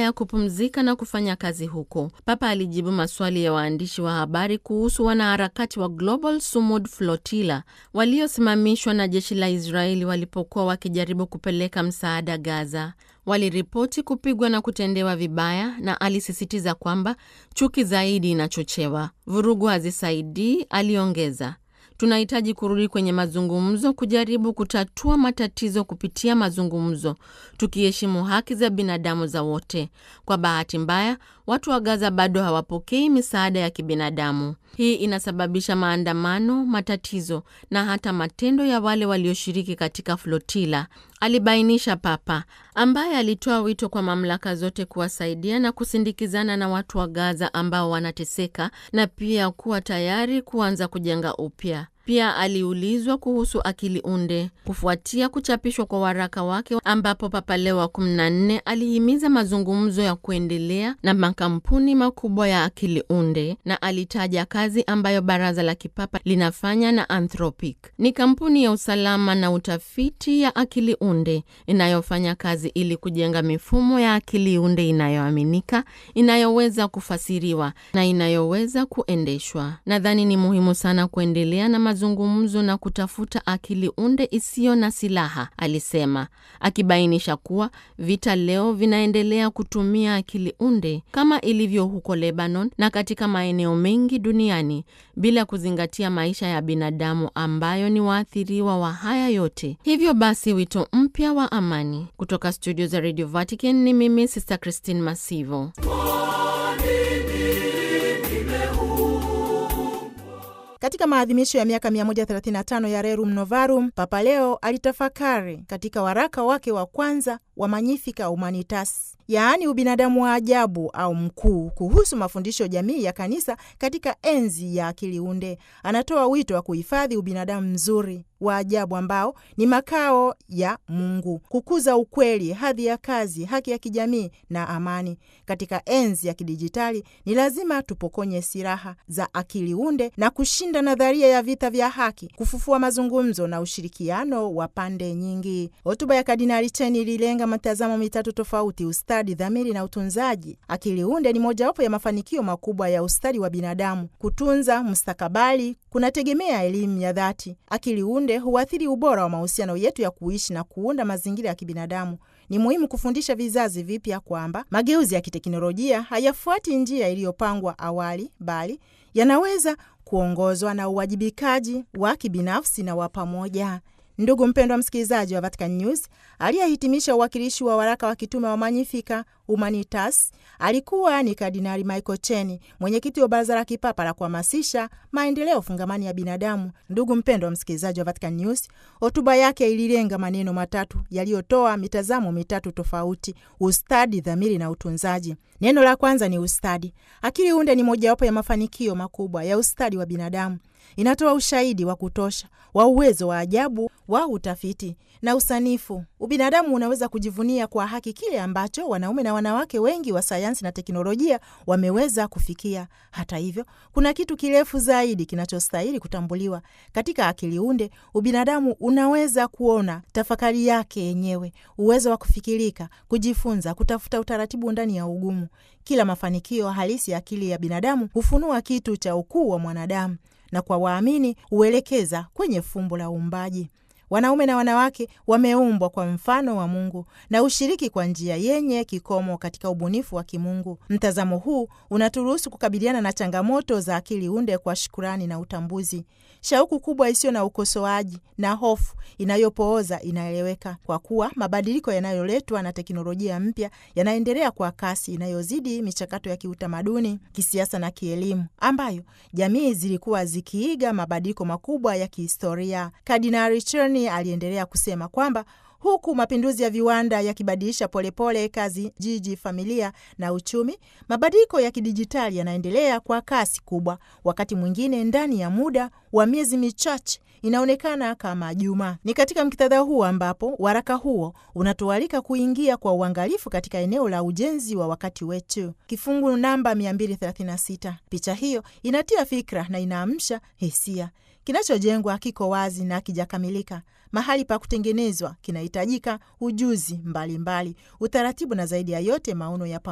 Ulaya kupumzika na kufanya kazi huko. Papa alijibu maswali ya waandishi wa habari kuhusu wanaharakati wa Global Sumud Flotilla waliosimamishwa na jeshi la Israeli walipokuwa wakijaribu kupeleka msaada Gaza. Waliripoti kupigwa na kutendewa vibaya, na alisisitiza kwamba chuki zaidi inachochewa. Vurugu hazisaidii, aliongeza. Tunahitaji kurudi kwenye mazungumzo, kujaribu kutatua matatizo kupitia mazungumzo, tukiheshimu haki za binadamu za wote. Kwa bahati mbaya, watu wa Gaza bado hawapokei misaada ya kibinadamu. Hii inasababisha maandamano, matatizo na hata matendo ya wale walioshiriki katika flotila, alibainisha Papa, ambaye alitoa wito kwa mamlaka zote kuwasaidia na kusindikizana na watu wa Gaza ambao wanateseka na pia kuwa tayari kuanza kujenga upya. Pia aliulizwa kuhusu akili unde kufuatia kuchapishwa kwa waraka wake ambapo Papa Leo wa 14 alihimiza mazungumzo ya kuendelea na makampuni makubwa ya akili unde, na alitaja kazi ambayo baraza la kipapa linafanya na Anthropic. Ni kampuni ya usalama na utafiti ya akili unde inayofanya kazi ili kujenga mifumo ya akili unde inayoaminika, inayoweza kufasiriwa na inayoweza kuendeshwa. Nadhani ni muhimu sana kuendelea na mazungumzo na kutafuta akili unde isiyo na silaha, alisema, akibainisha kuwa vita leo vinaendelea kutumia akili unde kama ilivyo huko Lebanon na katika maeneo mengi duniani bila kuzingatia maisha ya binadamu ambayo ni waathiriwa wa haya yote. Hivyo basi, wito mpya wa amani kutoka studio za Radio Vatican. Ni mimi Sister Christine Masivo. Katika maadhimisho ya miaka 135 ya Rerum Novarum, Papa Leo alitafakari katika waraka wake wa kwanza wa Magnificat Humanitas, yaani ubinadamu wa ajabu au mkuu, kuhusu mafundisho jamii ya kanisa katika enzi ya akili unde. Anatoa wito wa kuhifadhi ubinadamu mzuri wa ajabu ambao ni makao ya Mungu, kukuza ukweli, hadhi ya kazi, haki ya kijamii na amani. Katika enzi ya kidijitali, ni lazima tupokonye silaha za akili unde na kushinda nadharia ya vita vya haki, kufufua mazungumzo na ushirikiano wa pande nyingi. Hotuba ya Kardinali Cheni ililenga mitazamo mitatu tofauti: ustadi, dhamiri na utunzaji. Akili unde ni mojawapo ya mafanikio makubwa ya ustadi wa binadamu. Kutunza mustakabali kunategemea elimu ya dhati. Akili unde huathiri ubora wa mahusiano yetu ya kuishi na kuunda mazingira ya kibinadamu. Ni muhimu kufundisha vizazi vipya kwamba mageuzi ya kiteknolojia hayafuati njia iliyopangwa awali, bali yanaweza kuongozwa na uwajibikaji wa kibinafsi na wa pamoja. Ndugu mpendwa msikilizaji wa Vatican News, aliyehitimisha uwakilishi wa waraka wa kitume wa Magnificat Humanitas alikuwa ni Kardinali Michael Cheni, mwenyekiti wa Baraza la Kipapa la kuhamasisha maendeleo fungamani ya binadamu. Ndugu mpendwa msikilizaji wa Vatican News, hotuba yake ililenga maneno matatu yaliyotoa mitazamo mitatu tofauti: ustadi, dhamiri na utunzaji. Neno la kwanza ni ustadi. Akili unde ni mojawapo ya mafanikio makubwa ya ustadi wa binadamu. Inatoa ushahidi wa kutosha wa uwezo wa ajabu wa utafiti na usanifu. Ubinadamu unaweza kujivunia kwa haki kile ambacho wanaume na wanawake wengi wa sayansi na teknolojia wameweza kufikia. Hata hivyo, kuna kitu kirefu zaidi kinachostahili kutambuliwa. Katika akili unde, ubinadamu unaweza kuona tafakari yake yenyewe, uwezo wa kufikirika, kujifunza, kutafuta utaratibu ndani ya ugumu. Kila mafanikio halisi ya akili ya binadamu hufunua kitu cha ukuu wa mwanadamu na kwa waamini huelekeza kwenye fumbo la uumbaji. Wanaume na wanawake wameumbwa kwa mfano wa Mungu na ushiriki kwa njia yenye kikomo katika ubunifu wa kimungu. Mtazamo huu unaturuhusu kukabiliana na changamoto za akili unde kwa shukurani na utambuzi. Shauku kubwa isiyo na ukosoaji na hofu inayopooza inaeleweka, kwa kuwa mabadiliko yanayoletwa na teknolojia mpya yanaendelea kwa kasi inayozidi michakato ya kiutamaduni, kisiasa na kielimu ambayo jamii zilikuwa zikiiga mabadiliko makubwa ya kihistoria. Kardinali Cheni aliendelea kusema kwamba huku mapinduzi ya viwanda yakibadilisha polepole kazi, jiji, familia na uchumi, mabadiliko ya kidijitali yanaendelea kwa kasi kubwa. Wakati mwingine ndani ya muda wa miezi michache inaonekana kama juma. Ni katika muktadha huu ambapo waraka huo unatualika kuingia kwa uangalifu katika eneo la ujenzi wa wakati wetu. Kifungu namba 236. Picha hiyo inatia fikra na inaamsha hisia. Kinachojengwa kiko wazi na kijakamilika. Mahali pa kutengenezwa kinahitajika ujuzi mbalimbali mbali, utaratibu na zaidi ya yote maono ya